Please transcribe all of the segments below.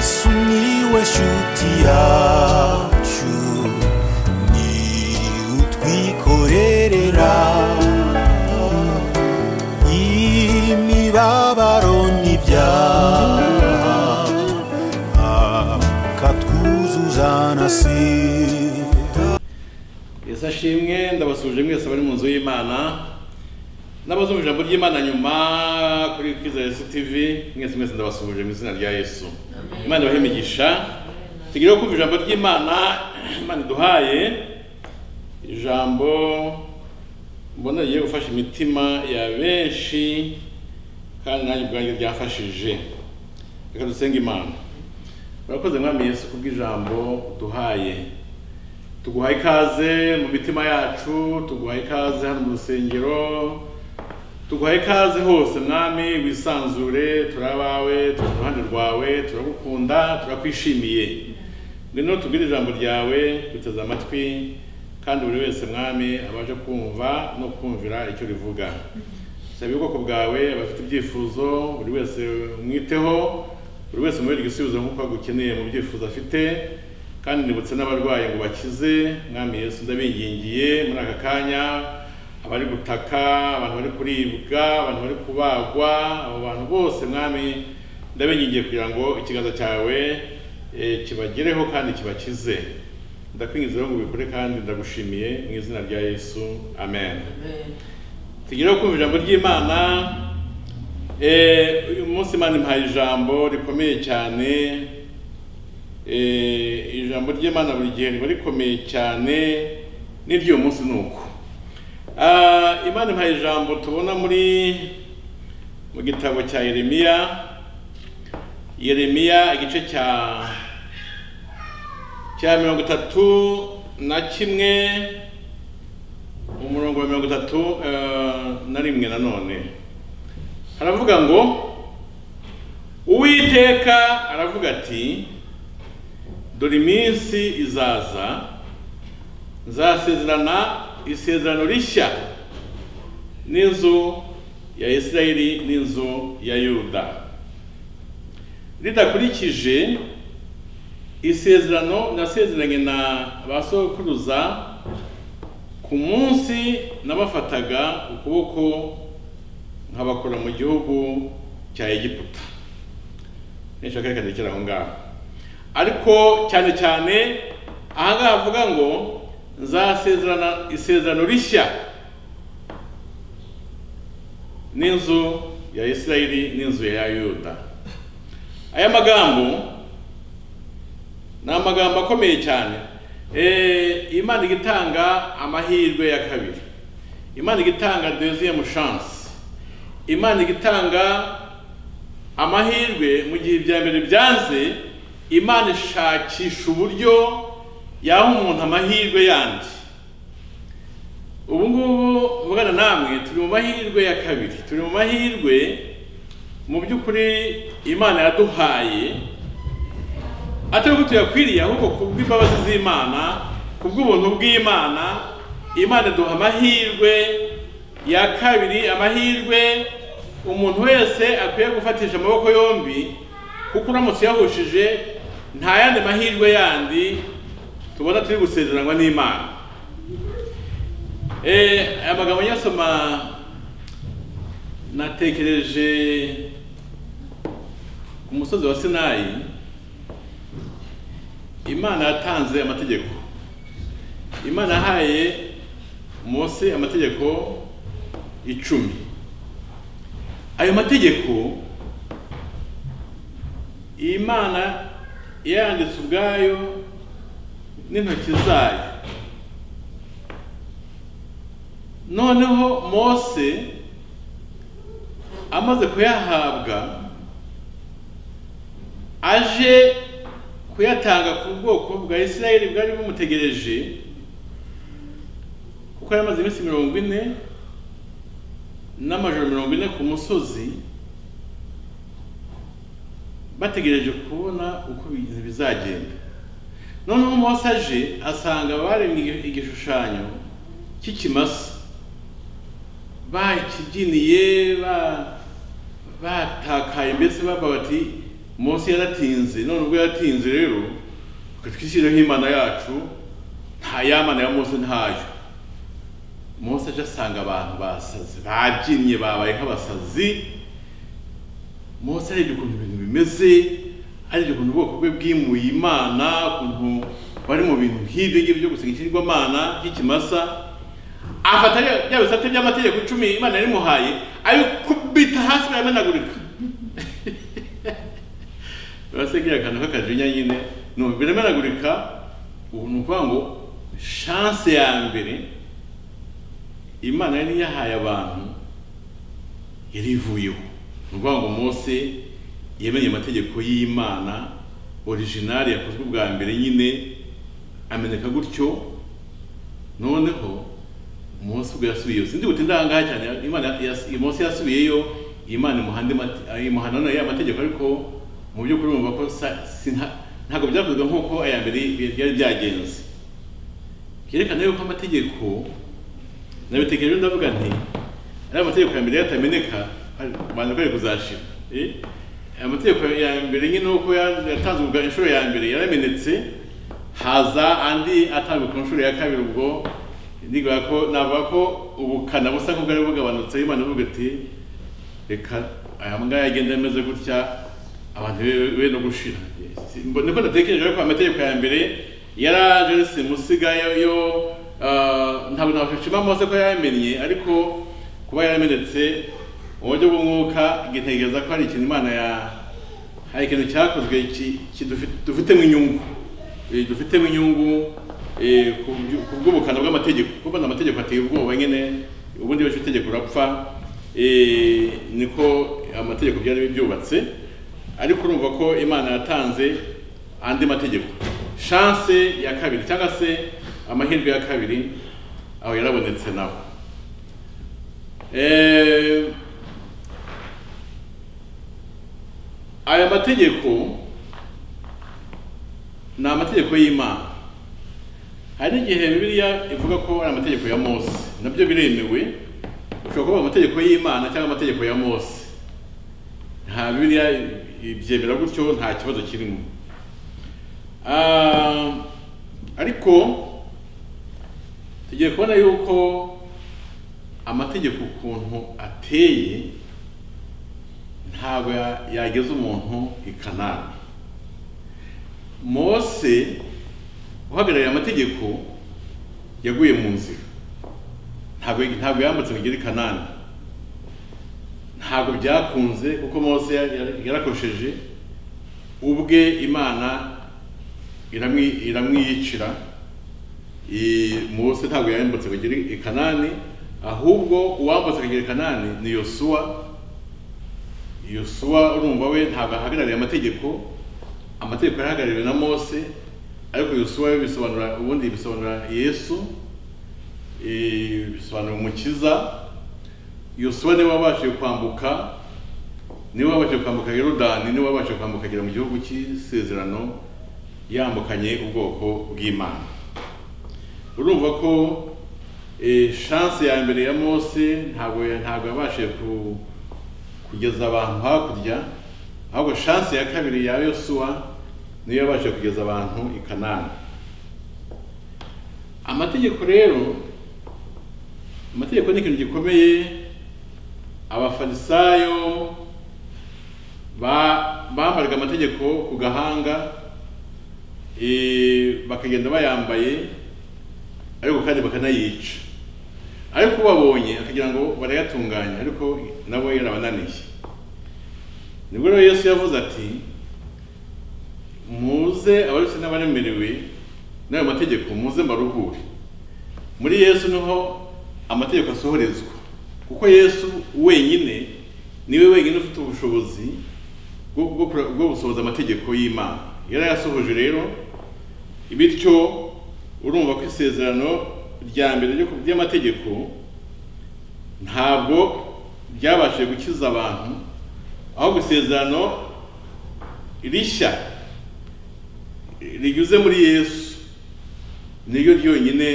sumiłeś utiaciu ni utwikorerera imibabaro n'ibyaha akatwuzuza na sida yesu ashimwe ndabasuje mwese abari mu nzu y'imana n'abazumva ijambo ry'imana nyuma kuri kwiza yesu tv mwese mwese ndabasuje mu izina rya yesu imana ibahe imigisha tugireho kumva ijambo ry'imana imana iduhaye ijambo mbona rigiye gufasha imitima ya benshi kandi nanjye ubwanjye ryafashije reka dusenge imana murakoze mwami yesu kubw'ijambo duhaye tuguhaye ikaze mu mitima yacu tuguhaye ikaze hano mu rusengero tuguhaye ikaze hose mwami wisanzure turi abawe turi iruhande rwawe turagukunda turakwishimiye ngwino tubwire ijambo ryawe duteze amatwi kandi buri wese mwami abashe kumva no kumvira icyo rivuga saba ubwoko bwawe abafite ibyifuzo buri wese umwiteho buri wese umubereke igisubizo nk'uko agukeneye mu byifuzo afite kandi nibutse n'abarwayi ngo bakize mwami yesu ndabingingiye muri aka kanya abari gutaka abantu bari kuribwa abantu bari kubagwa abo bantu bose mwami ndabingingiye kugira ngo ikiganza cyawe eh, kibagereho kandi kibakize ndakwingiza rero ngo ubikore kandi ndagushimiye mu izina rya yesu amen tugireho kumva ijambo ry'imana Eh, uyu munsi imana impaye ijambo rikomeye cyane Eh, ijambo ry'imana buri gihe riba rikomeye cyane n'iry'uyu munsi ni uko Ah, imana impaye ijambo tubona muri mu gitabo cya yeremiya yeremiya igice cya cya mirongo itatu na kimwe umurongo wa mirongo itatu eh, na rimwe nanone haravuga ngo uwiteka aravuga ati dore iminsi izaza nzasezerana isezerano rishya n'inzu ya isirayeli n'inzu ya yuda ridakurikije isezerano nasezeranye na ba sokuruza ku munsi nabafataga ukuboko nkabakura mu gihugu cya egiputa nishaka reka ndekere aho ngaho ariko cyane cyane ahangaha havuga ngo nzasezerana isezerano rishya n'inzu ya isirayeli n'inzu ya yuda aya magambo ni amagambo akomeye cyane Eh, imana iga itanga amahirwe ya kabiri imana iga itanga deuxième chance imana iga itanga amahirwe mu gihe ibya mbere byanze imana ishakisha uburyo yaha umuntu amahirwe yandi ubu ngubu mvugana namwe turi mu mahirwe ya kabiri turi mu mahirwe mu by'ukuri imana yaduhaye atari ko tuyakwiriye ahubwo kubw'imbabazi z'imana kubw'ubuntu bw'imana imana iduha amahirwe ya kabiri amahirwe umuntu wese akwiye gufatisha amaboko yombi kuko uramutse uyahushije nta yandi mahirwe yandi tubona turi gusezeranwa n'imana Eh, aya magambo nyasoma natekereje ku musozi wa sinayi imana yatanze amategeko imana yahaye mose amategeko icumi ayo mategeko iyi mana yanditse ubwayo n'intoki zayo noneho mose amaze kuyahabwa aje kuyatanga ku bwoko bwa isirayeli bwari bumutegereje kuko yari amaze iminsi mirongo ine n'amajoro mirongo ine ku musozi bategereje kubona uko ibintu bizagenda noneho mose aje asanga baremye igishushanyo cy'ikimasa bakibyiniye ba- batakaye mbese baba bati munsi yaratinze none ubwo yaratinze rero twishyireho imana yacu nta yamana ya munsi ntayo munsi aje asanga abantu basazi babyinnye babaye nk'abasazi munsi arebye ukuntu ibintu bimeze arebye ukuntu ubwoko bwe bwimuye imana ukuntu bari mu bintu nk'ibyo ngibyo byo gusenga ikigirwamana by'ikimasa afata bya- bya bisate by'amategeko icumi imana yarimuhaye abikubita hasi baramenagurika urasengera akantu k'akajinya nyine no biramenagurika ubu ni ukuvuga ngo shanse ya mbere imana yari yahaye abantu yari ivuyeho ni ukuvuga ngo mose yamenye amategeko y'imana orijinali yakozwe bwa mbere nyine ameneka gutyo noneho mose ubwo yasubiyeyo sinzi gute ndangaha cyane imana yas- mose yasubiyeyo imana imuhande mate- imuhana none ya mategeko ariko mu by'ukuri bumva ko sa- si nta- ntabwo byakozwe nk'uko aya mbere byari byagenze byerekana yuko amategeko nabitekereje ndavuga nti ari amategeko ya mbere yatameneka banza kwari kuzashira Eh? Aya mategeko ya mbere nyine uko ya- yatanzwe ubwa inshuro ya mbere yaramenetse haza andi atanzwe ku nshuro ya kabiri ubwo ndiga ko navuga ko ubukana busa nk'ubwari bugabanutse imana ivuga iti reka aya mbwa yagenda ameze gutya abantu be- be no gushira Si- mbo- niko ndatekereje ko amategeko ya mbere yaraje simusiga yo yo ah, ntabwo nashima mose ko yamenye ariko kuba yaramenetse mu buryo bw'umwuka igitekereza ko hari ikintu imana ya hari ikintu cyakozwe ki- kidufi- dufitemo inyungu Eh, dufitemo inyungu eh, ku byu- ku bw'ubukana bw'amategeko kuko bano amategeko ateye ubwoba nyine ubundi wese itegeko urapfa eh, niko amategeko byari byubatse ariko urumva ko imana yatanze andi mategeko shanse ya kabiri cyangwa se amahirwe ya kabiri aho yarabonetse nawe Eh, aya mategeko ni amategeko y'imana hari n'igihe bibiliya ivuga ko ari amategeko ya mose nabyo biremewe ushobora kuvuga amategeko y'imana cyangwa amategeko ya mose nta bibiliya ibyemera gutyo nta kibazo kirimo Ah, ariko tugiye kubona yuko amategeko ukuntu ateye ntabwo ya- yageza umuntu i kanani mose uhagarariye amategeko yaguye mu nzira ntabwo ntabwo yambutse ngo igere i kanani ntabwo byakunze kuko mose ya- ya- yarakosheje ubwe imana iramwi- iramwiyicira I- mose ntabwo yambutse ngo igere i kanani ahubwo uwambutse akagera i kanani ni yosuwa yosuwa urumva we ntabwo ahagarariye amategeko amategeko yahagarariwe na mose ariko yosuwa yo bisobanura ubundi bisobanura yesu eh, bisobanura umukiza yosuwa niwe wabashije kwambuka niwe wabashije kwambuka yorodani niwe wabashije kwambuka agera mu gihugu cy'isezerano yambukanye ubwoko bw'imana urumva ko eh, shanse ya mbere ya mose ntabwo ntabwo yabashije ku kugeza abantu hakurya ahubwo shansi ya kabiri ya yosuwa niyo yabashije kugeza abantu i kanani amategeko rero amategeko ni ikintu gikomeye abafarisayo ba- bambaraga amategeko ku gahanga eh, bakagenda bayambaye ariko kandi bakanayica ariko babonye akagira ngo barayatunganya ariko nabo yarabananiye nibwo rero yesu yavuze ati muze abarutse n'abaremerewe n'ayo mategeko muze mbaruhure muri yesu niho amategeko asohorezwa kuko yesu wenyine niwe wenyine ufite ubushobozi bwo bwo kura- bwo gusohoza amategeko y'imana yarayasohoje rero bityo urumva ko isezerano rya mbere ryo ku by'amategeko ntabwo byabashije gukiza abantu ahubwo isezerano rishya rinyuze muri yesu niryo ryonyine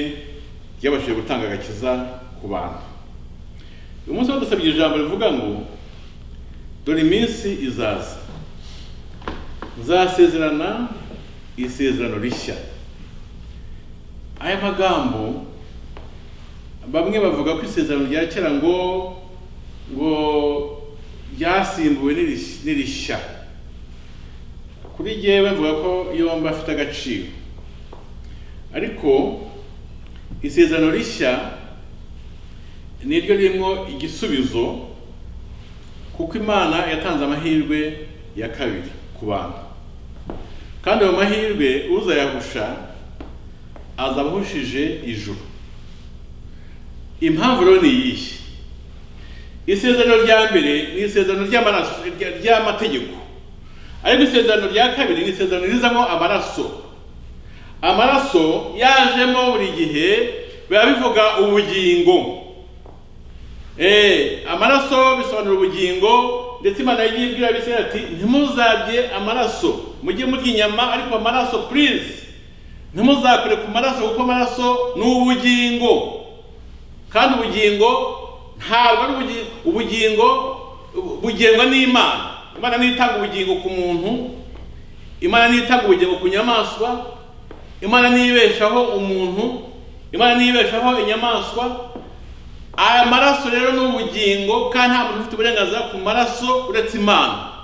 ryabashije gutanga agakiza ku bantu uyu munsi badusabye ijambo rivuga ngo dore iminsi izaza nzasezerana isezerano rishya aya magambo bamwe bavuga ko isezerano rya kera ngo ngo ryasimbuwe n'irish- n'irishya kuri jyewe mvuga ko yombi afite agaciro ariko isezerano rishya ni ryo ririmo igisubizo kuko imana yatanze amahirwe ya kabiri ku bantu kandi ayo mahirwe uzayahusha azaba ahushije ijuru impamvu rero ni iyihe isezerano rya mbere ni isezerano ry'amaraso rya- ry'amategeko ariko isezerano rya kabiri ni isezerano rizamo amaraso amaraso yajemo buri gihe biba bivuga ubugingo Eh, amaraso bisobanura ubugingo ndetse imana yagiye ibwira abisirayeli ati ntimuzarye amaraso mujye murya inyama ariko amaraso please ntimuzakore ku maraso kuko amaraso ni ubugingo kandi ubugingo ntabwo ari ubugi- ubugingo bugengwa n'imana imana niyo itanga ubugingo ku muntu imana niyo itanga ubugingo ku nyamaswa imana niyo ibeshaho umuntu imana niyo ibeshaho inyamaswa aya maraso rero ni ubugingo kandi nta muntu ufite uburenganzira ku maraso uretse imana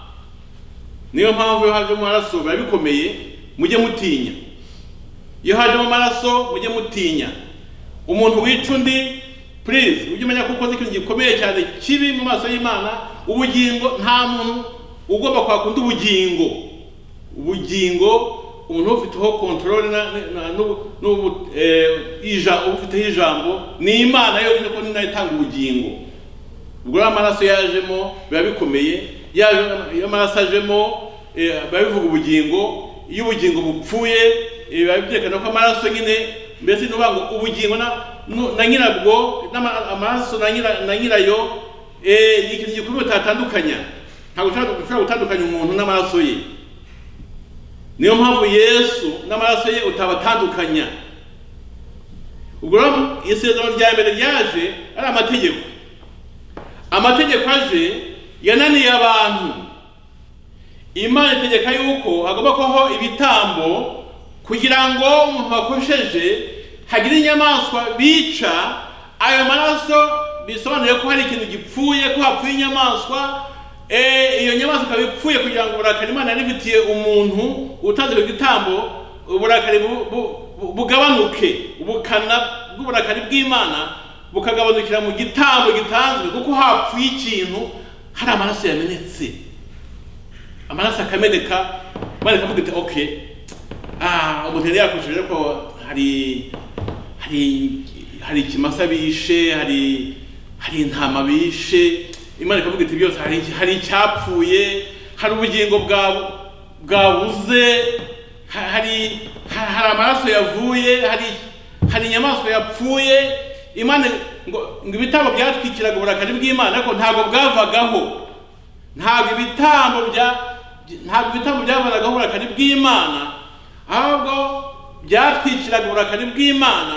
niyo mpamvu iyo hajemo amaraso biba bikomeye mujye mutinya iyo hajemo amaraso mujye mutinya umuntu wica undi please ujye umenya ko ukoze ikintu gikomeye cyane kibi mu maso y'imana ubugingo nta muntu ugomba kwakunda ubugingo ubugingo umuntu ufiteho control na, na, n'ubu- n'ubu- eh, ija- ufiteho ijambo ni imana yonyine ko ni nayo itanga ubugingo ubwo rero amaraso yajemo biba bikomeye yaje iyo amaraso ajemo eh, biba bivuga ubugingo iyo ubugingo bupfuye eh, biba byerekana ko amaraso nyine mbese ni ukuvuga ngo ubugingo na nu- na nyirabwo n'ama- amaraso na nyira- na nyirayo eh, ni ikintu gikomeye utatandukanya ntabwo ushobora ushobora gutandukanya umuntu n'amaraso ye niyo mpamvu yesu n'amaraso ye utabatandukanya ubwo rero isezerano rya mbere ryaje ari amategeko amategeko aje yananiye abantu imana itegeka yuko hagomba kubaho ibitambo kugira ngo umuntu wakosheje hagire inyamaswa bica ayo maraso bisobanuye ko hari ikintu gipfuye ko hapfuye inyamaswa eh, iyo nyamaswa ikaba ipfuye kugira ngo uburakari imana yari ifitiye umuntu utanze ibyo bitambo uburakari bu- bu- bu- bugabanuke ubukana bw'uburakari bw'imana bukagabanukira mu gitambo gitanzwe kuko hapfuye ikintu hari amaraso yamenetse amaraso akameneka maze akavuga ati okay ah umuntu yari yakoresheje ariko hari hari hari ikimasa bishe hari hari intama bishe imana ikavuga iti byose hari iki- hari icyapfuye hari ubugingo bwa bwabuze ha- hari ha- hari amaraso yavuye hari hari inyamaswa yapfuye imana ngo ngo ibitambo byatwikiraga uburakari bw'imana ariko ntabwo bwavagaho ntabwo ibitambo bya ntabwo ibitambo byavanagaho uburakari bw'imana ahubwo byatwikiraga uburakari bw'imana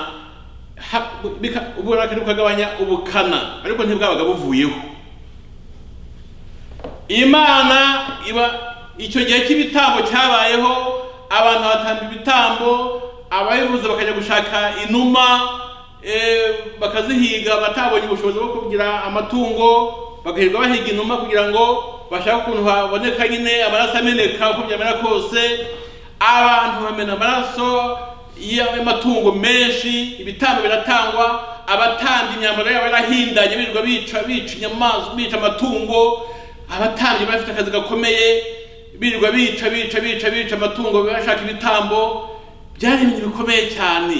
ha- bika- uburakari bukagabanya ubukana ariko ntibwabaga buvuyeho imana iba icyo gihe cy'ibitambo cyabayeho abantu batamba ibitambo ababibuze bakajya gushaka inuma eh, bakazihiga batabonye ubushobozi bwo kugira amatungo bagahirwa bahiga inuma kugira ngo bashake ukuntu haboneka nyine amaraso ameneka uko byamera kose abantu bamena amaraso y'amatungo menshi ibitambo biratangwa abatambye imyambaro yabo yarahindanye birirwa bica bica inyamaswa bica amatungo abatambye bafite akazi gakomeye birirwa bica bica bica bica amatungo bashaka ibitambo byari ibintu bikomeye cyane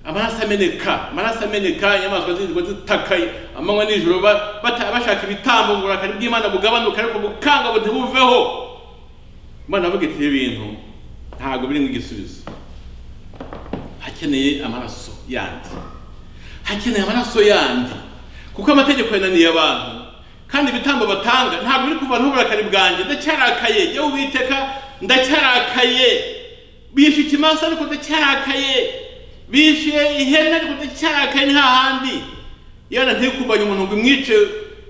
amaraso ameneka amaraso ameneka inyamaswa zirirwa zitaka amanywa nijoro ba- bata- bashaka ibitambo ngo uburakari bw'imana bugabanuke ariko bukanga butebuveho imana avuga iti ibintu ntabwo birimo igisubizo hakeneye amaraso yandi hakeneye amaraso yandi kuko amategeko yananiye abantu kandi ibitambo batanga ntabwo biri kuvanaho uburakari bwanjye ndacyarakaye jya witeka ndacyarakaye bishe ikimasa ariko ndacyarakaye bishe ihene ariko ndacyarakaye nta handi yana ntikubanye umuntu ngo imwice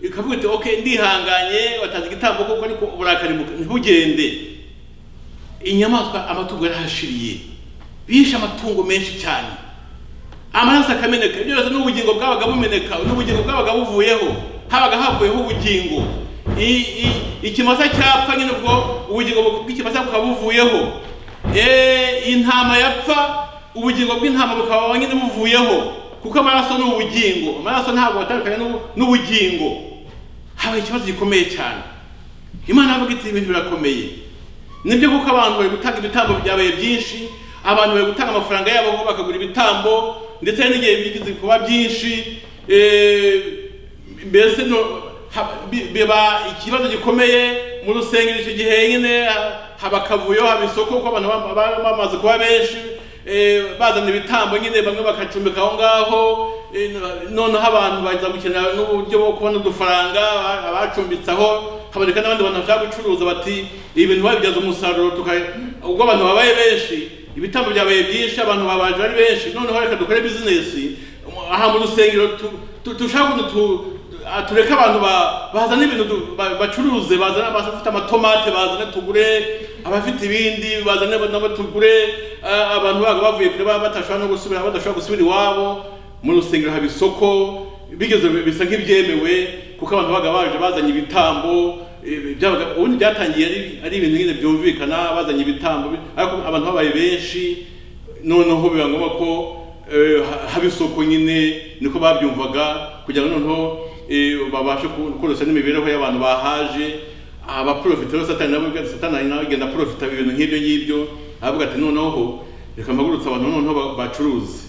ikavuga iti okay ndihanganye watanze igitambo kuko ariko uburakari buka- ntibugende inyamaswa amatungo yarahashiriye bishe amatungo menshi cyane amaraso akameneka ibyo byose n'ubugingo bwabaga bumeneka n'ubugingo bwabaga buvuyeho habaga havuyeho ubugingo I- i- ikimasa cyapfa nyine ubwo ubugingo bw'ikimasa bukaba buvuyeho Eh, intama yapfa ubugingo bw'intama bukaba nyine buvuyeho kuko amaraso ni ubugingo amaraso ntabwo atandukanye n'ubu- n'ubugingo habaye ikibazo gikomeye cyane imana avuga iti ibintu birakomeye nibyo kuko abantu bari gutanga ibitambo byabaye byinshi abantu bari gutanga amafaranga yabo ngo bakagura ibitambo ndetse n'igihe bigize kuba byinshi eh, mbese no- ha- bi- biba ikibazo gikomeye mu rusengero icyo gihe nyine ha- haba akavuyo haba isoko kuko abantu baba- baba bamaze kuba benshi eh, bazana ibitambo nyine bamwe bakacumbika aho ngaho eh, noneho abantu baza gukenera n'uburyo bwo kubona udufaranga aba- abacumbitse aho haboneka n'abandi bantu bashaka gucuruza bati ibintu babibyaza umusaruro tuka ubwo abantu babaye benshi ibitambo byabaye byinshi abantu babaje ari benshi noneho reka dukore bizinesi aha mu rusengero tu- tu- dushaka ukuntu tu- ah, tureke abantu ba- bazana ibintu du- ba- bacuruze bazana abafite amatomate bazane tugure abafite ibindi bazane nabo tugure ah, abantu baga bavuye kure baba batashobora no gusubira badashobora gusubira iwabo mu rusengero haba isoko bigeze bisa nk'ibyemewe kuko abantu babaga baje bazanye ibitambo eh, byabaga ubundi byatangiye ari- ari ibintu nyine byumvikana bazanye ibitambo bi- ariko abantu babaye benshi noneho biba ngombwa ko eh, ha- haba isoko nyine niko babyumvaga kugira ngo noneho eh, babashe ku- koroshya n'imibereho y'abantu bahaje abaprofita rero satani nawe ubwe- satani nawe agenda aprofita ibintu nk'ibyo ngibyo aravuga ati noneho reka mpagurutse abantu noneho ba- bacuruze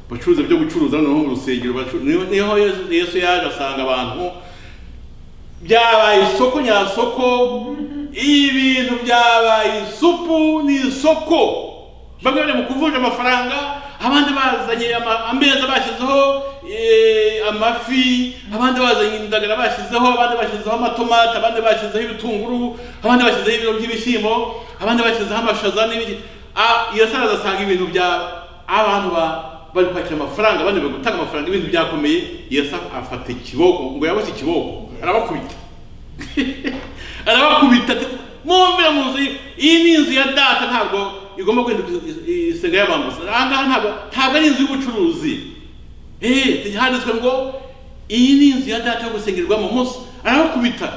bacuruza ibyo gucuruza noneho mu rusengero bacu- niho niho Yesu- yesu yaje asanga abantu byabaye isoko nyasoko ibintu byabaye isupu ni isoko bamwe bari mu kuvunja amafaranga abandi bazanye ama- ameza bashyizeho eh, amafi abandi bazanye indagara bashyizeho abandi bashyizeho amatomati abandi bashyizeho ibitunguru abandi bashyizeho ibiro by'ibishyimbo abandi bashyizeho amashaza n'ibiki Ah, iyo sara asanga ibintu bya abantu ba bari kwakira amafaranga abandi bari gutanga amafaranga ibintu byakomeye yesu afata ikiboko ngo yaboshye ikiboko arabakubita arabakubita ati mwumvire mu nzu ye- iyi ni inzu ya data ntabwo igomba guhinduka is- is- isenga y'abambuzi aha ngaha ntabwo ntabwo ari inzu y'ubucuruzi eee handitswe ngo iyi ni inzu ya data yo gusengerwamo munsi arabakubita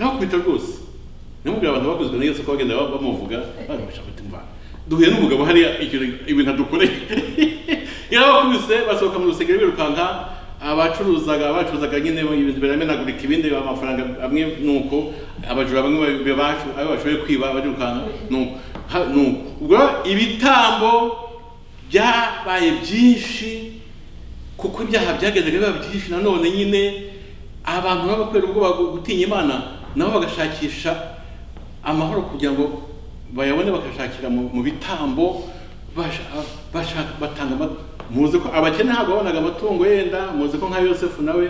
arabakubita rwose namubwira abantu bakuzwe na yesu ko bagenda ba- bamuvuga bamusha mutima duhuye n'umugabo hariya ikintu ibintu adukoreye yarabakubise basohoka mu rusengero birukanka abacuruzaga bacuruzaga nyine ibintu biramenagurika ibindi amafaranga amwe nuko abajura bamwe babi- bacu- ayo bashoboye kwiba barirukanka nuko Ha- nuko ubwo ibitambo byabaye byinshi kuko ibyaha byagendaga biba byinshi nanone nyine abantu baba kubera ubwoba bwo gutinya imana nabo bagashakisha amahoro kugira ngo bayabone bagashakira mu mu bitambo basha- bashaka batanga ama- muzi ko abakene ntabwo babonaga amatungo yenda muzi ko nka yosefu nawe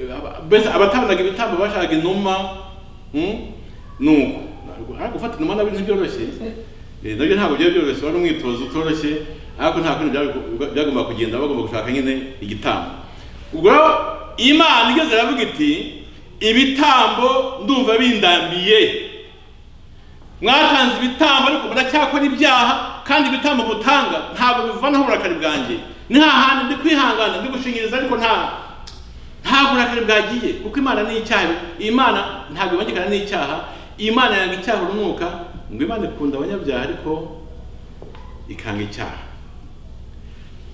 eh, aba- mbese abatabonaga ibitambo bashaka inuma mm, nuko ariko gufata inuma nabyo ntibyoroshye Eh, nabyo ntabwo byari byoroshye wari umwitozo utoroshye ariko nta kundi byari- byagomba kugenda bagomba gushaka nyine igitambo ubwo imana igeze iravuga iti ibitambo ndumva bindambiye mwatanze ibitambo ariko muracyakora ibyaha kandi ibitambo mutanga ntabwo bivanaho uburakari bwanjye ni hahandi ndi kwihangana ndi gushingiriza ariko nta ntabwo uburakari bwagiye kuko imana ni icyaha imana ntabwo ibangikana n'icyaha imana yanga icyaha urunuka ngo imana ikunda abanyabyaha ariko ikanga icyaha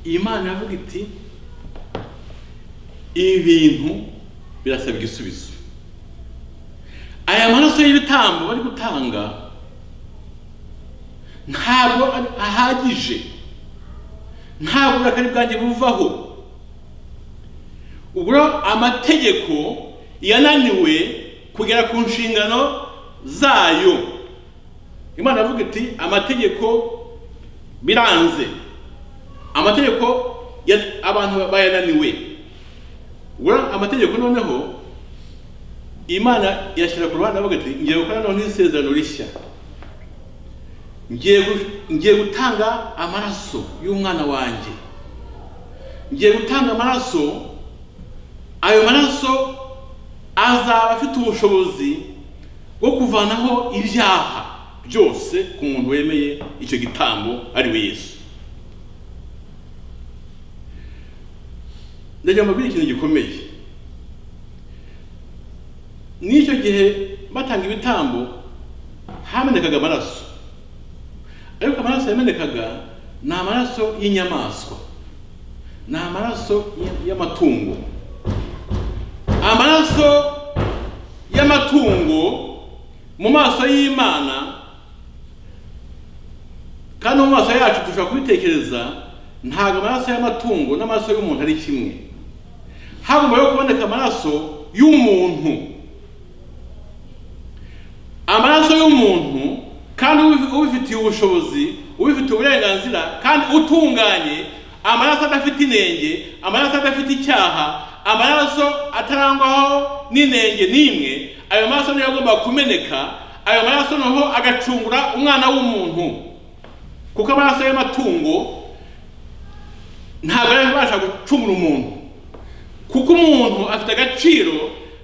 imana iravuga iti ibintu birasaba igisubizo aya maraso y'ibitambo bari gutanga ntabwo ari- ahagije ntabwo uburakari bwanjye buvaho ubwo amategeko yananiwe kugera ku nshingano zayo imana avuga iti amategeko biranze amategeko ya- abantu bayananiwe ubwo amategeko noneho imana yashyira ku ruhande avuga iti ngiye gukora noneho isezerano rishya ngiye gu- ngiye gutanga amaraso y'umwana wanjye ngiye gutanga amaraso ayo maraso azaba afite ubushobozi bwo kuvanaho ibyaha byose ku muntu wemeye icyo gitambo ari we yesu ndagira ngo mbabwire ikintu gikomeye n'icyo gihe batanga ibitambo hamenekaga amaraso ariko amaraso yamenekaga ni amaraso y'inyamaswa ni amaraso y- y'amatungo amaraso y'amatungo mu maso y'imana kandi mu maso yacu dushobora kubitekereza ntabwo amaraso y'amatungo n'amaraso y'umuntu ari kimwe hagomba yo kuboneka amaraso y'umuntu amaraso y'umuntu kandi ubi- ubifitiye ubushobozi ubifitiye uburenganzira kandi utunganye amaraso adafite inenge amaraso adafite icyaha amaraso atarangwaho n'inenge n'imwe ayo maraso niyo agomba kumeneka ayo maraso noneho agacungura umwana w'umuntu kuko amaraso y'amatungo ntabwo ari abasha gucungura umuntu kuko umuntu afite agaciro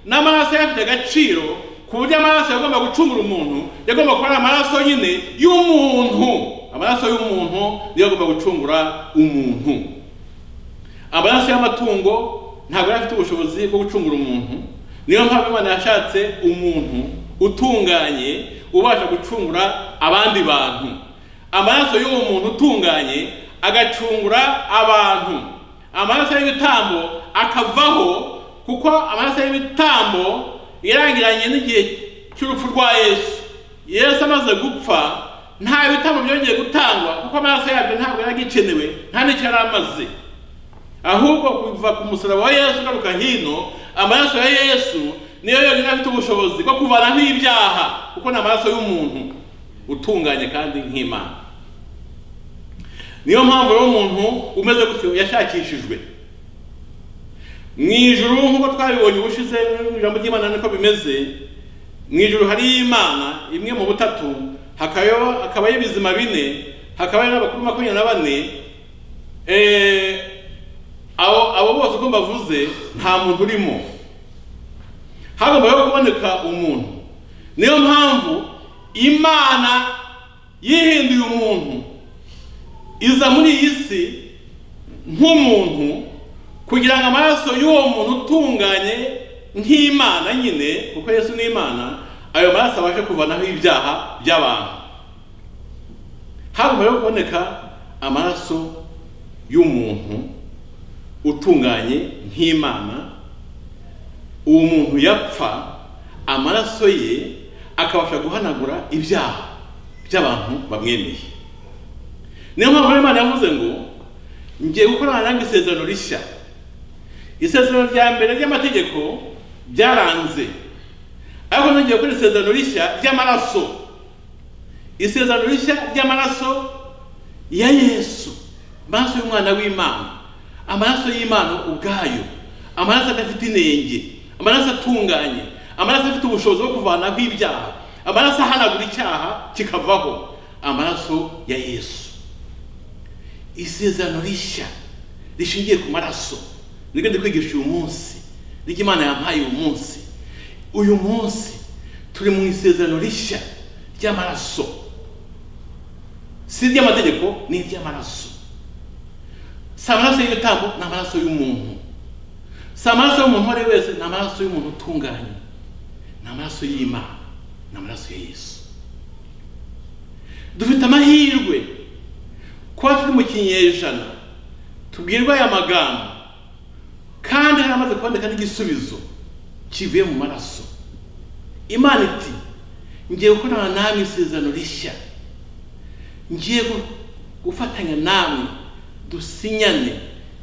n'amaraso ye afite agaciro ku buryo amaraso yagomba gucungura umuntu yagomba kuba ari amaraso nyine y'umuntu amaraso y'umuntu niyo agomba gucungura umuntu amaraso y'amatungo ntabwo yari afite ubushobozi bwo gucungura umuntu niyo mpamvu imana yashatse umuntu utunganye ubasha gucungura abandi bantu amaraso y'uwo muntu utunganye agacungura abantu amaraso y'ibitambo akavaho kuko amaraso y'ibitambo yarangiranye n'igihe cy'urupfu rwa yesu yesu amaze gupfa nta bitambo byongeye gutangwa kuko amaraso yabyo ntabwo yari agikenewe nta n'icyo yari amaze ahubwo kuva ku musaraba wa yesu ugaruka hino amaraso ya yesu niyo yonyine afite ubushobozi bwo kuvanaho ibyaha kuko ni amaraso y'umuntu utunganye kandi nk'imana niyo mpamvu rero umuntu umeze gutyo yashakishijwe mu ijuru nk'uko twabibonye ubushize mu ijambo ry'imana niko bimeze mu ijuru hari imana imwe mu butatu hakaba hakabayo ibizima bine hakabayo n'abakuru makumyabiri na bane eh, abo abo bose uko mbavuze nta muntu urimo hagombaho kuboneka umuntu niyo mpamvu imana yihinduye umuntu iza muri iyi si nk'umuntu kugira ngo amaraso y'uwo muntu utunganye nk'imana nyine kuko yesu ni imana ayo maraso abashe kuvanaho ibyaha by'abantu hagombaho kuboneka amaraso y'umuntu utunganye nk'imana uwo muntu yapfa amaraso ye akabasha guhanagura ibyaha by'abantu bamwemeye niyo mpamvu rero imana yavuze ngo ngiye gukorana nange isezerano rishya isezerano rya mbere ry'amategeko byaranze ariko nongeye gukora isezerano rishya ry'amaraso isezerano rishya ry'amaraso ya yesu amaraso y'umwana w'imana amaraso y'imana ubwayo amaraso adafite inenge amaraso atunganye amaraso afite ubushobozi bwo kuvanaho ibyaha amaraso ahanagura icyaha kikavaho amaraso ya yesu isezerano rishya rishingiye ku maraso nibyo ndi kwigisha uyu munsi nibyo imana yampaye uyu munsi uyu munsi turi mu isezerano rishya ry'amaraso si iry'amategeko ni iry'amaraso si amaraso y'ibitambo ni amaraso y'umuntu si amaraso y'umuntu uwo ari we wese ni amaraso y'umuntu utunganye ni amaraso y'imana ni amaraso ya yesu dufite amahirwe kuba turi mu kinyejana tubwirwa aya magambo kandi hari amaze kuboneka n'igisubizo kivuye mu maraso imana iti ngiye gukorana namwe isezerano rishya ngiye gu- gufatanya namwe dusinyane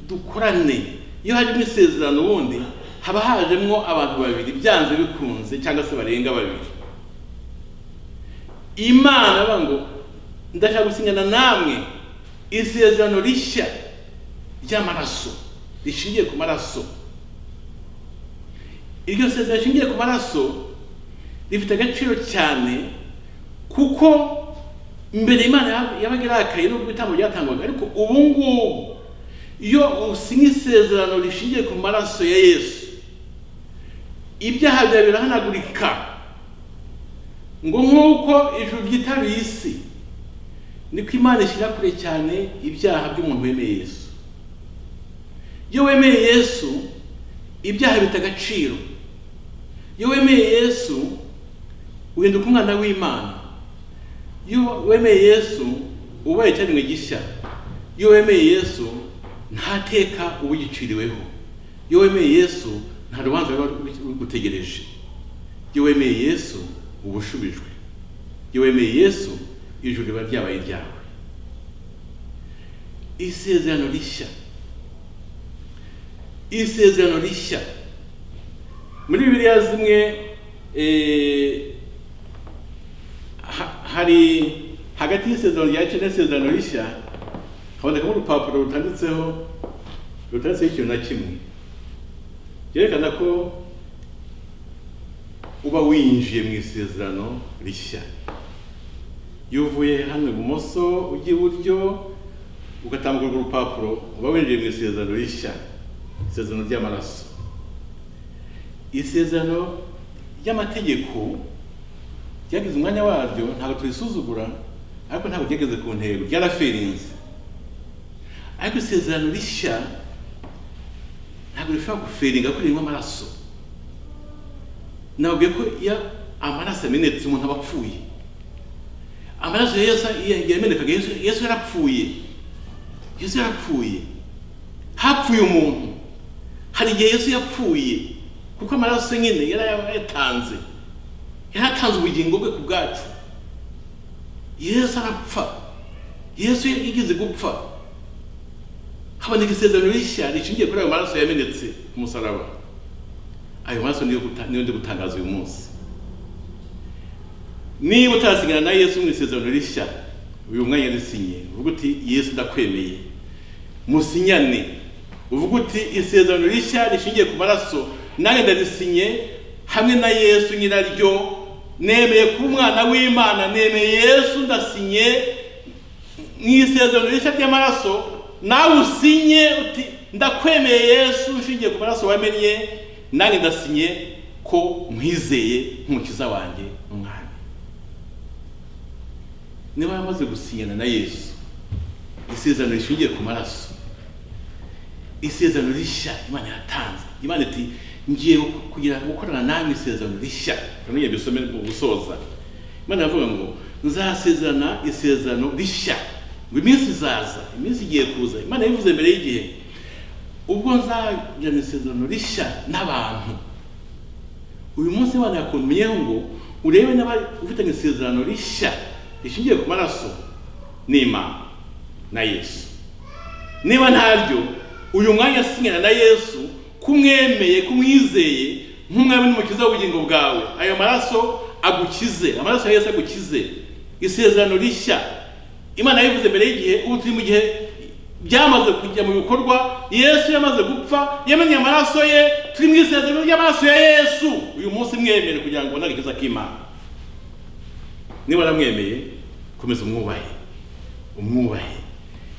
dukorane iyo harimo isezerano ubundi haba hajemo abantu babiri byanze bikunze cyangwa se barenga babiri imana avuga ngo ndashaka gusinyana namwe isezerano rishya ry'amaraso rishingiye ku maraso iryo sezerano rishingiye ku maraso rifite agaciro cyane kuko mbere imana yab- yabaga irakaye n'ubwo ibitambo byatangwaga ariko ubu ngubu iyo usinya isezerano rishingiye ku maraso ya yesu ibyaha byawe birahanagurika ngo nk'uko ijuru ryitaruye isi niko imana ishyira kure cyane ibyaha by'umuntu wemeye yesu iyo wemeye yesu ibyaha bita agaciro iyo wemeye yesu uhinduka umwana w'imana iyo wemeye yesu ubaye icyaremwe gishya iyo wemeye yesu nta teka uba ugiciriweho iyo wemeye yesu nta rubanza ruba rugutegereje iyo wemeye yesu uba ushubijwe iyo wemeye yesu ijuru riba ryabaye iryawe isezerano rishya isezerano rishya muri bibiliya zimwe eh, ha- hari hagati y'isezerano rya kera n'isezerano rishya habonekamo urupapuro rutanditseho rutanditseho ikintu na kimwe byerekana ko uba winjiye mu isezerano rishya iyo uvuye hano ibumoso ujya iburyo ugatambuka urwo rupapuro uba winjiye mu isezerano rishya isezerano ry'amaraso isezerano ry'amategeko ryagize umwanya waryo ntabwo turisuzugura ariko ntabwo ryageze ku ntego ryaraferinze ariko isezerano rishya ntabwo rishobora guferinga ko ririmo amaraso nababwiye ko iyo amaraso yamenetse umuntu aba apfuye amaraso ya yesu yamenekaga yesu yesu yarapfuye yesu yarapfuye hapfuye umuntu hari igihe yesu yapfuye kuko amaraso nyine yari yatanze yari atanze ubugingo bwe ku bwacu yesu arapfa yesu yigeze gupfa haboneka isezerano rishya rishingiye kuri ayo maraso yamenetse ku musaraba ayo maraso niyo guta- niyo ndi gutangaza uyu munsi niba utarasigana na yesu mu isezerano rishya uyu mwanya risinye uvuga uti yesu ndakwemeye musinyane uvuga uti isezerano rishya rishingiye ku maraso nanjye ndarisinye hamwe na yesu nyiraryo nemeye kuba umwana w'imana nemeye yesu ndasinye mu isezerano rishya ry'amaraso nawe usinye uti ndakwemeye yesu ushingiye ku maraso wamennye nanjye ndasinye ko nkwizeye nk'umukiza wanjye umwami niba yamaze gusinyana na yesu isezerano rishingiye ku maraso isezerano rishya imana yatanze imana iti ngiye kugira gukorana namwe isezerano rishya nongeye bisome mu gusoza imana yavuga ngo nzasezerana isezerano rishya ngo iminsi izaza iminsi igiye kuza imana yabivuze mbere y'igihe ubwo nzagirana isezerano rishya n'abantu uyu munsi imana yakumenyeho ngo urebe niba ufitanye isezerano rishya rishingiye ku maraso n'imana na yesu niba ntaryo uyu mwanya asinyana na yesu kumwemeye kumwizeye nk'umwami n'umukiza w'ubugingo bwawe ayo maraso agukize amaraso ya yesu agukize isezerano rishya imana yabivuze mbere y'igihe ubu turi mu gihe byamaze kujya mu bikorwa yesu yamaze gupfa yamenye amaraso ye turi mu isezerano ry'amaraso ya yesu uyu munsi mwemere kugira ngo ubone agakiza k'imana niba aramwemeye komeza umwubahe umwubahe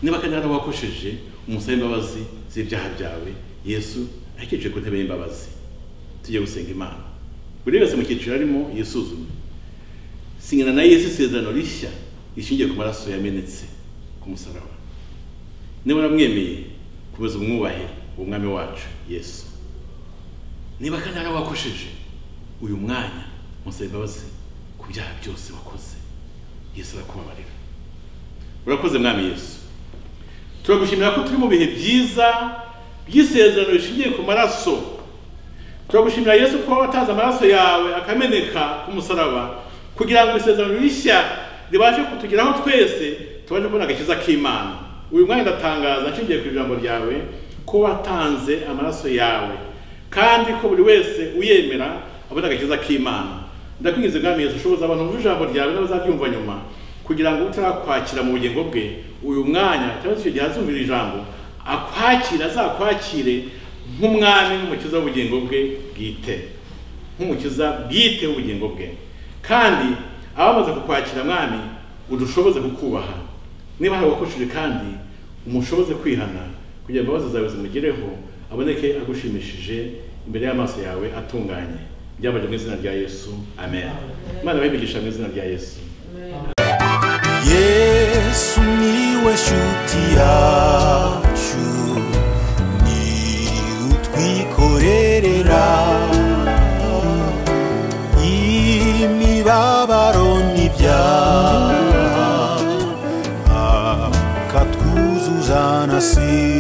niba kandi hari uwakosheje umusabe imbabazi z'ibyaha byawe yesu akicaye ku ntebe y'imbabazi tujye gusenga imana buri wese mu cyiciro arimo yisuzume sinyana na yesu isezerano rishya rishingiye ku maraso yamenetse ku musaraba niba uramwemeye komeza umwubahe uwo mwami wacu yesu niba kandi hari uwakosheje uyu mwanya musabe imbabazi ku byaha byose wakoze yesu arakubabarira urakoze mwami yesu turagushimira ko turi mu bihe byiza by'isezerano rishingiye ku maraso turagushimira yesu ko watanze amaraso yawe akameneka ku musaraba kugira ngo isezerano rishya ribashe kutugeraho twese tubashe kubona agakiza k'imana uyu mwanya ndatangaza nshingiye ku ijambo ryawe ko watanze amaraso yawe kandi ko buri wese uyemera abona agakiza k'imana ndakwingiza mwami yesu ushoboza abantu bumva ijambo ryawe n'abazaryumva nyuma kugira ngo utarakwakira mu bugingo bwe uyu mwanya cyangwa se icyo gihe azumvira ijambo akwakira azakwakire nk'umwami n'umukiza w'ubugingo bwe bwite nk'umukiza bwite w'ubugingo bwe kandi abamaze kukwakira mwami udushoboze kukubaha niba hari uwakoshije kandi umushoboze kwihana kugira imbabazi zawe zimugereho aboneke agushimishije imbere y'amaso yawe atunganye byabaje mu izina rya yesu amen imana bayibigisha mu izina rya yesu yesu niwe shuti yacu ni utwikorerera imibabaro n'ibyaha akatwuzuza na si